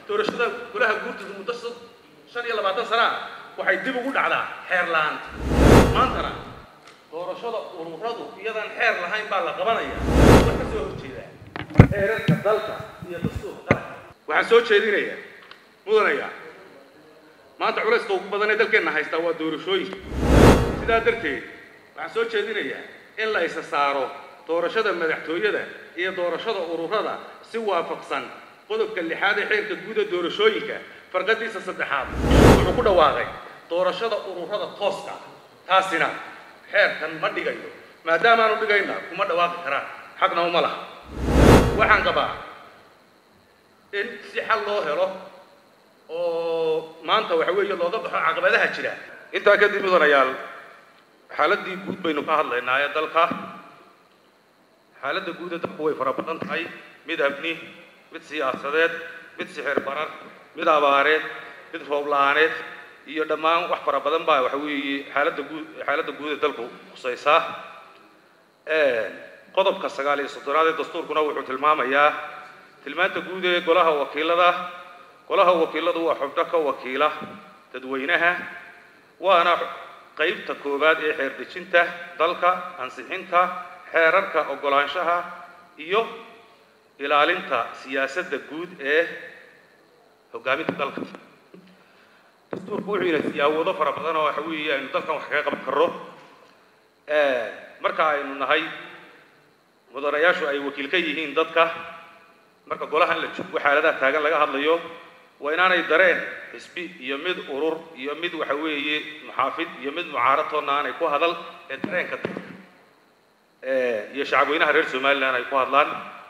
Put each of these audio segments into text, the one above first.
doorashada golaha guurtida muddo shan iyo labaatan sana ah waxay dib ugu dhacdaa xeer la-aanta maantana doorashada ururadu iyadaan xeer lahayn baa la qabanaya waa ka soo horjeedaa xeerarka dalka iyo dastuurka qaranka waxaan soo jeedinayaa mudanaya maanta culayska ugu badan ee dalkeenna haystaa waa doorashooyinka sidaa darteed waxaan soo jeedinayaa in la isa saaro doorashada madaxtooyada iyo doorashada ururada si waafaqsan qodobka lixaad ee xeerka guud ee doorashooyinka farqadiisa saddexaad wuxuu ku dhawaaqay doorashada ururada tooska taasina xeerkan ma dhigayo maadaamaanu dhigayna kuma dhawaaqi karaan xaqna uma laha waxaan qabaa in si xal loo helo oo maanta waxa weeye looga baxo caqabadaha jira intaa kadib mudanayaal xaaladii guud baynu ka hadlaynaa ee dalka xaaladda guud ee dalku way fara badan tahay mid amni mid siyaasadeed mid sixir barar mid abaareed mid roob la-aaneed iyo dhammaan wax fara badan baa waxa weeye xaaladda guud xaaladda guud ee dalku khusaysaa qodobka sagaal iyo soddonaad ee dastuurkuna wuxuu tilmaamayaa tilmaanta guud ee golaha wakiilada golaha wakiiladu waa xubno ka wakiila dadweynaha waana qaybta koowaad ee xeer dejinta dalka ansixinta xeerarka oggolaanshaha iyo ilaalinta siyaasadda guud ee hoggaaminta dalka dastuurku wuxuu ina siyaawado fara badan oo waxa weeye aynu dalkan wax kaga qaban karro marka aynu nahay mudanayaashu ay wakiil ka yihiin dadka marka golahan la joogo xaaladaha taagan laga hadlayo waa inaanay dareen xisbi iyo mid urur iyo mid waxa weeye muxaafid iyo mid mucaaratoonna aanay ku hadal ee dareenka dadka iyo shacabweynaha reer somalilan ay ku hadlaan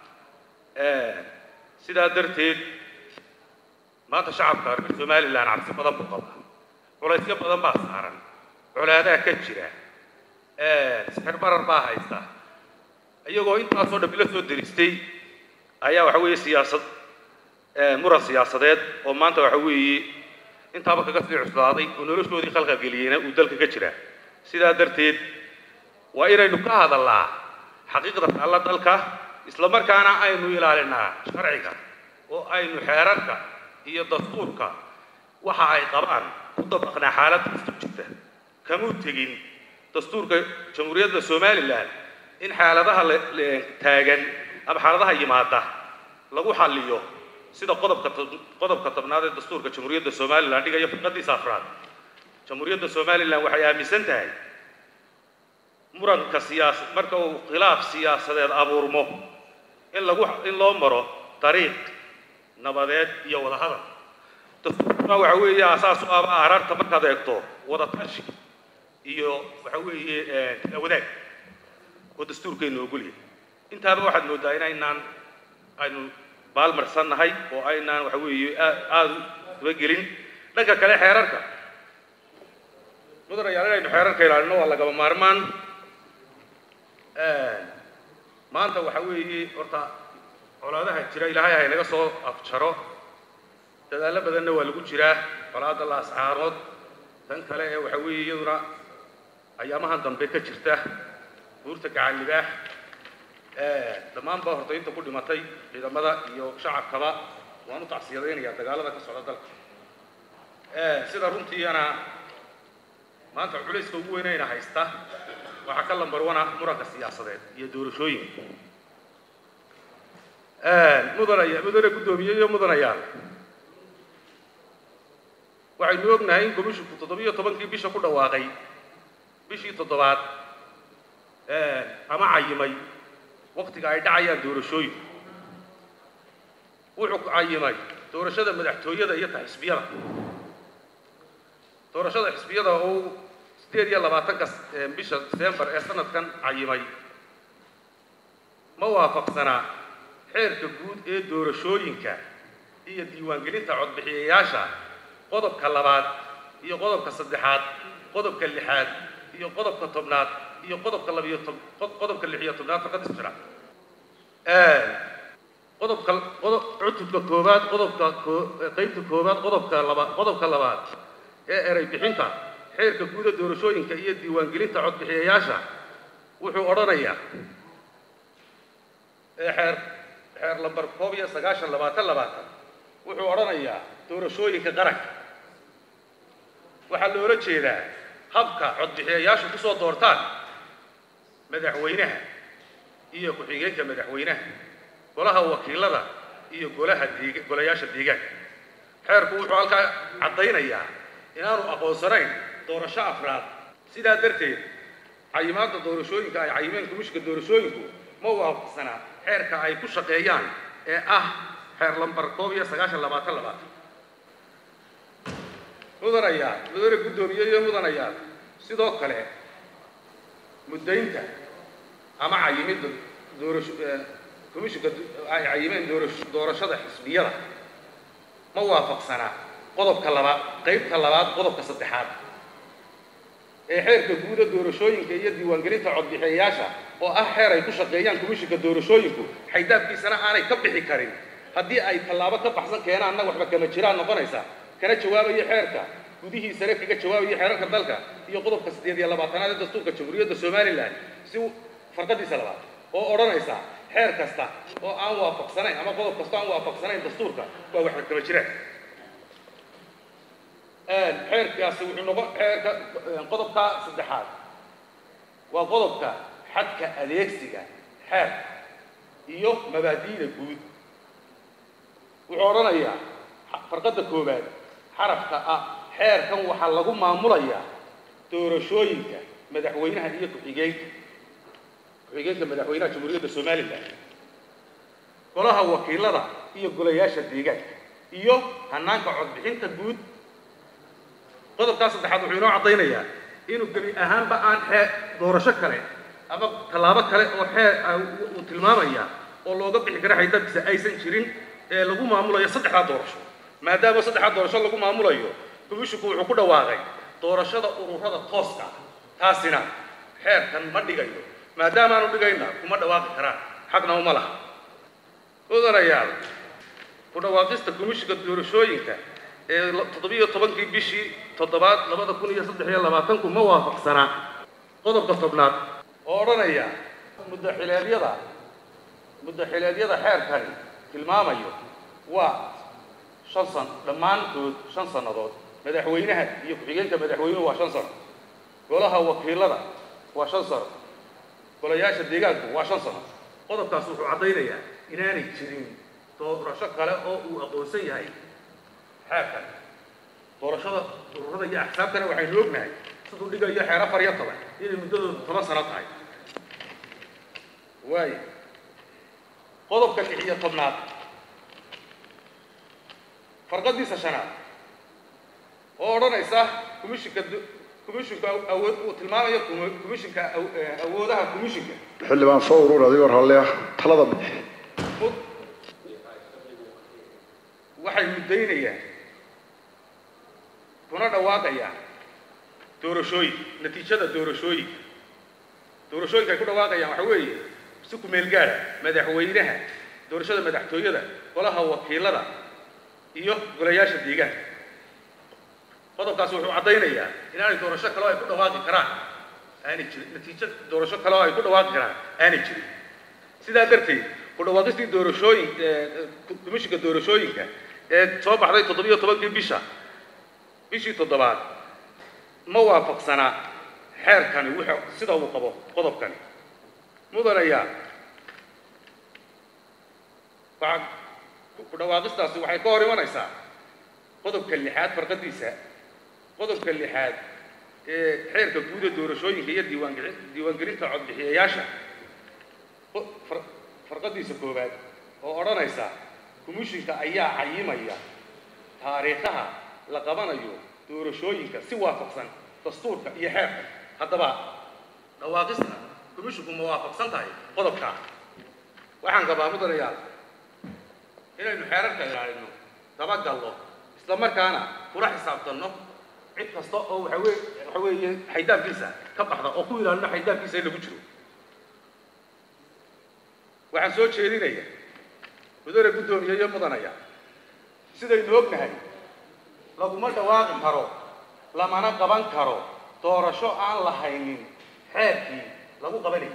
sidaa darteed maanta shacabka reer somalilan cabsi badan buu qabaa culaysyo badan baa saaran colaadaha ka jira sixir barar baa haysta iyagoo intaasoo dhan ila soo deristay ayaa waxa weeye siyaasad muran siyaasadeed oo maanta waxa weeye intaaba kaga sii cuslaaday oo noloshoodii khalqalgeliyeyna uu dalka ka jira sidaa darteed waa inaynu ka hadallaa xaqiiqda taalla dalka isla markaana aynu ilaalinaa sharciga oo aynu xeerarka iyo dastuurka waxa ay qabaan ku dabaqnaa xaalad kasta jirta kamuu tegin dastuurka jamhuuriyadda somalilan in xaaladaha taagan ama xaaladaha yimaada lagu xalliyo sida qodobka qodobka tobnaad ee dastuurka jamhuuriyadda somalilan dhigayo firqadiisa afraad jamhuuriyadda somalilan waxay aaminsan tahay muranka siyaas marka uu khilaaf siyaasadeed abuurmo in lagu in loo maro dariiq nabadeed iyo wada hadal dastuurkuna waxa weeye asaas u aba ararta markaad eegto wada tashi iyo waxa weeye kala wadaag oo dastuurkeennu ogolyahay intaaba waxaad mooddaa inaynaan aynu baalmarsannahay oo aynaan waxa weeye aada u dabagelin dhanka kale xeerarka mudanayaal inaynu xeerarka ilaalino waa lagaba maarmaan maanta waxa weeye horta colaadaha jira ilaahay hay naga soo afjaro dadaallo badanna waa lagu jiraa colaadda la ascaarood tan kale ee waxa weeye iyaduna ayaamahan dambe ka jirta buurta gacan libaax dhammaan baa horta inta ku dhimatay ciidamada iyo shacabkaba waan u tacsiyadaynayaa dagaalada ka socda dalka sida runtiiana maanta culayska ugu weynayna haysta waxaa ka lambar wana muranka siyaasadeed iyo doorashooyinka mudanaya mudane guddoomiye iyo mudanayaal waxaynu ognahay in komishinku toddobiyo tobankii bisha ku dhawaaqay bishii toddobaad ama cayimay waktiga ay dhacayaan doorashooyinku wuxuu cayimay doorashada madaxtooyada iyo ta xisbiyada doorashada xisbiyada oo sideed iyo labaatanka bisha december ee sanadkan cayimay ma waafaqsanaa xeerka guud ee doorashooyinka iyo diiwaangelinta codbixiyayaasha qodobka labaad iyo qodobka saddexaad qodobka lixaad iyo qodobka tobnaad iyo qodobka labiyo tob qodobka lix iyo tobnaad faqadis jira qodobka qodob cutubka koowaad qodobka qaybta koowaad qodobka labaad qodobka labaad ee eray bixinta xeerka guuda doorashooyinka iyo diiwaangelinta codbixiyayaasha wuxuu odhanayaa xeer xeer lambar koob iyo sagaashan labaatan labaatan wuxuu odhanayaa doorashooyinka qaranka waxaa loola jeedaa habka codbixiyayaashu ku soo doortaan madaxweynaha iyo ku-xigeenka madaxweynaha golaha wakiilada iyo golaha diig golayaasha deegaanka xeerku wuxuu halkaa caddaynayaa inaanu aqoonsanayn doorasho afraad sidaa darteed cayimaadda doorashooyinka ay cayimeen komishinka doorashooyinku ma waafaqsanaa xeerka ay ku shaqeeyaan ee ah xeer lambar koob iyo sagaashan labaatan labaatan mudanayaa mudane guddoomiye iyo mudanayaa sidoo kale muddaynta ama cayimidda doorasho komishinka ay cayimeen doorasho doorashada xisbiyada ma waafaqsanaa qodobka labaad qaybta labaad qodobka saddexaad ee xeerka guuda doorashooyinka iyo diiwaangelinta codbixiyayaasha oo ah xeer ay ku shaqeeyaan komishinka doorashooyinku xaydaabkiisana aanay ka bixi karin haddii ay tallaabo ka baxsan keenaanna waxba kama jiraan noqonaysa kana jawaabayo xeerka gudihiisana kaga jawaabayo xeerarka dalka iyo qodobka siddeed iyo labaatanaad ee dastuurka jamhuuriyadda somalilan si farqadiisa labaad oo odhanaysa xeer kasta oo aan waafaqsanayn ama qodob kasta aan waafaqsanayn dastuurka waa waxba kama jiraan xeerkaasi wuxuu noqon xeerka qodobka saddexaad waa qodobka xadka adeegsiga xeerka iyo mabaadi'da guud wuxuu odhanayaa farqadda koowaad xarafka ah xeerkan waxaa lagu maamulayaa doorashooyinka madaxweynaha iyo ku-xigeenka ku-xigeenka madaxweynaha jamhuuriyadda somalilan golaha wakiilada iyo golayaasha deegaanka iyo hanaanka codbixinta guud qodobkaa saddexaad wuxuu inoo caddaynayaa inuu gebi ahaanba aan xee doorasho kale ama tallaabo kale oo xeer uu tilmaamaya oo looga bixi kara xaydabkiisa aysan jirin ee lagu maamulayo saddexdaa doorasho maadaama saddexdaa doorasho lagu maamulayo komishinku wuxuu ku dhawaaqay doorashada ururada tooska ah taasina xeerkan ma dhigayo maadaamaanu dhigayna kuma dhawaaqi karaan xaqna uma laha mudanayaal ku dhawaaqista komishinka doorashooyinka ee toddobiyo tobankii bishii toddobaad labada kun iyo saddex iyo labaatanku ma waafaqsanaa qodobka tobnaad oo odhanaya muddaxileedyada muddaxileedyada xeerkani tilmaamayo waa shan san dhammaantood shan sannadood madaxweynaha iyo ku-xigeenka madaxweynuhu waa shan sano golaha wakiilada waa shan sano golayaasha deegaanku waa shan sano qodobkaas wuxuu caddaynayaa inaanay jirin doorasho kale oo uu aqoonsan yahay xeerkan doorashada ururada iyo axsaabtana waxaynu ognahay siduu dhigayo xeer afar iyo toban inay muddadoodu toban sano tahay waayo qodobka lix iyo tobnaad farqadiisa shanaad oo odhanaysa komishinka komishinka awood uu tilmaamayo komishinka awoodaha komishinka xildhibaan soo urur adigoo ralle ah talada bixi waxay muddaynayaan kuna dhawaaqayaan doorashooyin natiijada doorashooyinka doorashooyinka ay ku dhawaaqayaan waxa weeye si ku-meel gaara madaxweynaha doorashada madaxtooyada golaha wakiilada iyo golayaasha deegaanka qodobkaasi wuxuu caddaynayaa inaanay doorasho kaleo ay ku dhawaaqi karaan aanay jirin natiijo doorasho kale oo ay ku dhawaaqi karaan aanay jirin sidaa darteed ku dhawaaqistii doorashooyin komishinka doorashooyinka ee soo baxday toddobiyo tobankii bisha bishii toddobaad ma waafaqsanaa xeerkani wuxuu sida uu qabo qodobkani mudanayaa waxaa ku dhawaaqistaasi waxay ka hor imanaysaa qodobka lixaad farqadiisa qodobka lixaad ee xeerka guuda doorashooyinka iyo diiwaangeli diiwaangelinta codbixiyayaasha farqadiisa koowaad oo odhanaysa komishinka ayaa cayimaya taariikhaha la qabanayo doorashooyinka si waafaqsan dastuurka iyo xeerka haddaba dhawaaqista komishinku ma waafaqsan tahay qodobkaa waxaan qabaa mudanayaal inaynu xeerarka ilaalino dabagalno isla markaana kula xisaabtanno cid kasta oo waxa weye waxa weeye xaydaabkiisa ka baxda oo ku ilaalino xaydaabkiisa in lagu jiro waxaan soo jeedinaya mudane guddoomiye iyo mudanaya sidaynu ognahay laguma dhawaaqi karo lamana qaban karo doorasho aan la haynin xeerkii lagu qabanayay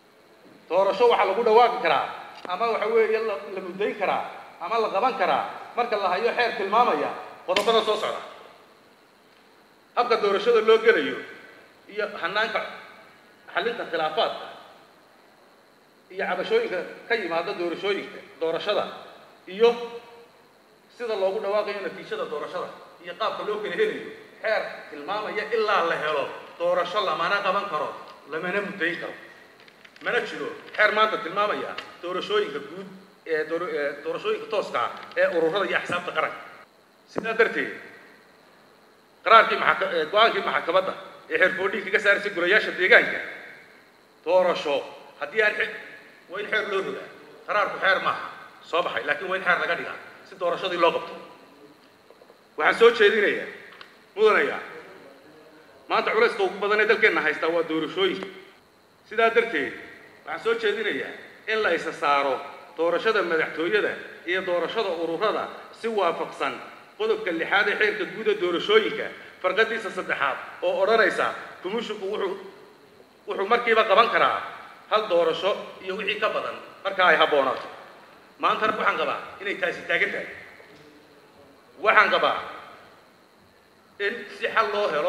doorasho waxaa lagu dhawaaqi karaa ama waxa weeye la la muddayn karaa ama la qaban karaa marka la hayo xeer tilmaamaya qodobada soo socda habka doorashada loo gelayo iyo hanaanka xallinta khilaafaadka iyo cabashooyinka ka yimaada doorashooyinka doorashada iyo sida loogu dhawaaqayo natiijada doorashada iyo qaabka loo kala helayo xeer tilmaamaya ilaa la helo doorasho lamana qaban karo lamana muddayn karo mana jiro xeer maanta tilmaamaya doorashooyinka guud ee door- ee doorashooyinka tooska ah ee ururada iyo axsaabta qaranka sidaa darteed qaraarkii maxaka- ee go-aankii maxkamadda ee xeerfoodhii kaga saaraysa golayaasha deegaanka doorasho haddii aan xe- waa in xeer loo rogaa qaraarku xeer maaha soo baxay laakiin waa in xeer laga dhigaa si doorashadii loo qabto waxaan soo jeedinayaa mudanayaa maanta culayska ugu badan ee dalkeenna haystaa waa doorashooyinka sidaa darteed waxaan soo jeedinayaa in la isa saaro doorashada madaxtooyada iyo doorashada ururada si waafaqsan qodobka lixaad ee xeerka guud ee doorashooyinka farqadiisa saddexaad oo odhanaysa kumishinku wuxuu wuxuu markiiba qaban karaa hal doorasho iyo wixii ka badan marka ay habboonaato maantana waxaan qabaa inay taasi taagan tahay waxaan qabaa in si xal loo helo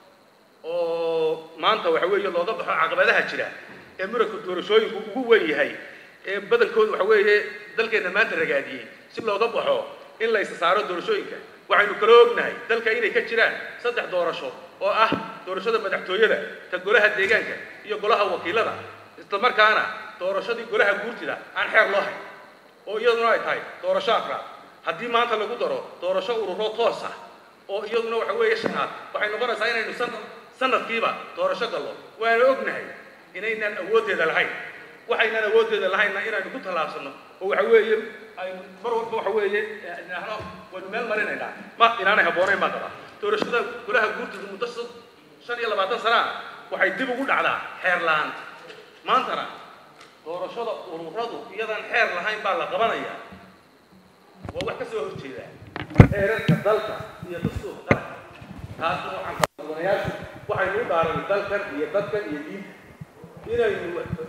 oo maanta waxa weeye looga baxo caqabadaha jira ee muranka doorashooyinku ugu weyn yahay ee badankooda waxa weeye dalkeenna maanta ragaadiyey si looga baxo in la isa saaro doorashooyinka waxaynu kala ognahay dalka inay ka jiraan saddex doorasho oo ah doorashada madaxtooyada ta golaha deegaanka iyo golaha wakiilada isla markaana doorashadii golaha guurtida aan xeer loo hayn oo iyaduna ay tahay doorasho afraad haddii maanta lagu daro doorasho ururo toos ah oo iyaduna waxa weeye shanaad waxay noqonaysaa inaynu sanad sanadkiiba doorasho gallo waana ognahay inaynaan awooddeeda lahayn waxaynaan awooddeeda lahaynna inaynu ku tallaabsanno oo waxa weeye aynu mar walba waxa weeye idhaahno waynu meel marinaynaa ma inaanay habboonayn baan qabaa doorashada golaha guurtida muddo sad- shan iyo labaatan sana ah waxay dib ugu dhacdaa xeer la-aan maantana doorashada ururadu iyadaan xeer lahayn baa la qabanayaa waa wax ka soo horjeeda xeerarka dalka iyo dastuurka qaranka taasna waxaan qabanayaashu waxaynu u dhaaran dalkan iyo dadkan iyo diinta inaynu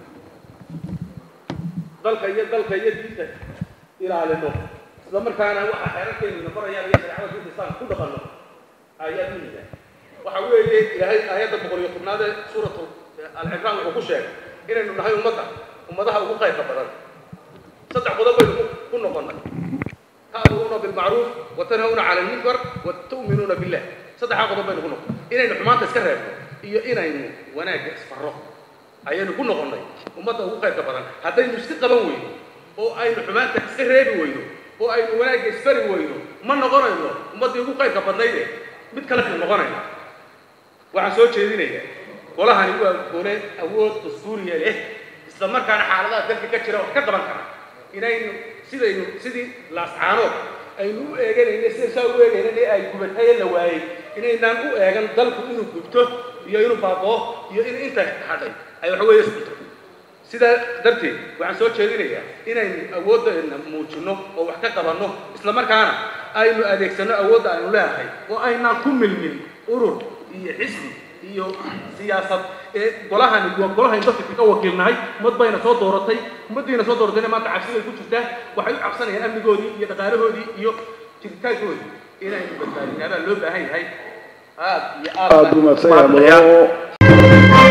dalka iyo dalka iyo diinta ilaalino isla markaana waxa xeerarkeenu barayaan iyo shareecada diinta islaamka ku dhaqanno ayaa diiniga waxa weeye ilaahay aayadda boqol iyo tobnaad ee suuratu al-cimraan wuxuu ku sheegay inaynu nahay ummadda ummadaha ugu qaybka badan saddex qodob baynu ku- ku noqonnay تأمرون بالمعروف وتنهون عن المنكر وتؤمنون بالله صدق قضب بينكم كنا إننا حمانت اسكرر iyo inaynu wanaagga isfarro ayaynu ku noqonnay ummadda ugu qaybka badan haddaynu iska qaban weyno oo aynu xumaanta iska reebi weyno oo aynu wanaagga isfari weyno ma noqonayno ummaddii ugu qaybka badnayde mid kale kaynu noqonayna waxaan soo jeedinayaa golahani waa gole awood dastuuriya leh isla markaana xaaladaha dalka ka jira wax ka qaban kara inaynu sidaynu sidii laascaanood aynu u eeganayna sida saa u eegaynan ee ay gubataye la waayey inaynaan u eegan dalku inuu gubto iyo inuu baaboo iyo in inta hadhay ay waxa weeye isbito sidaa darteed waxaan soo jeedinayaa inaynu awooddeena muujinno oo wax ka qabanno isla markaana aynu adeegsanno awoodda aynu leedahay oo aynaan ku milmin urur iyo xisbi iyo siyaasad ee golahani waa golahaynu dadka kaga wakiilnahay ummad bayna soo dooratay ummaddiina soo dooratayna maanta cabsiday ku jirtaa waxay u cabsanayaan amnigoodii iyo dhaqaalahoodii iyo jiritaankoodii inaynu badbaadinaa baa loo baahan yahay aad iyo aad aad baan buu mahadsan yahay mahadnayaa. mudano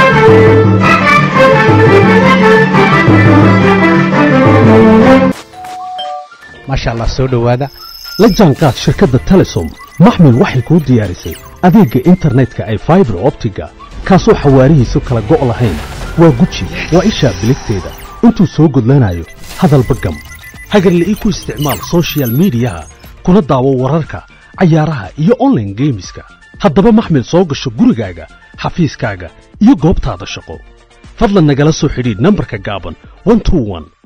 maasha allah soo dhowaada la jaanqaad shirkadda telesom maxmil waxay kuu diyaarisay adeegga internetka ay faibar optiga kaasoo xawaarihiisu kala go' lahayn waa guji waa ishaa biligteeda intuu soo gudlanayo hadalba gam hagarle ii ku isticmaal soshiyal miidiyaha kuna daawo wararka cayaaraha iyo online geemiska haddaba maxmil soo gasho gurigaaga xafiiskaaga iyo goobtaada shaqo fadlan nagala soo xidhiidh nambarka gaaban 121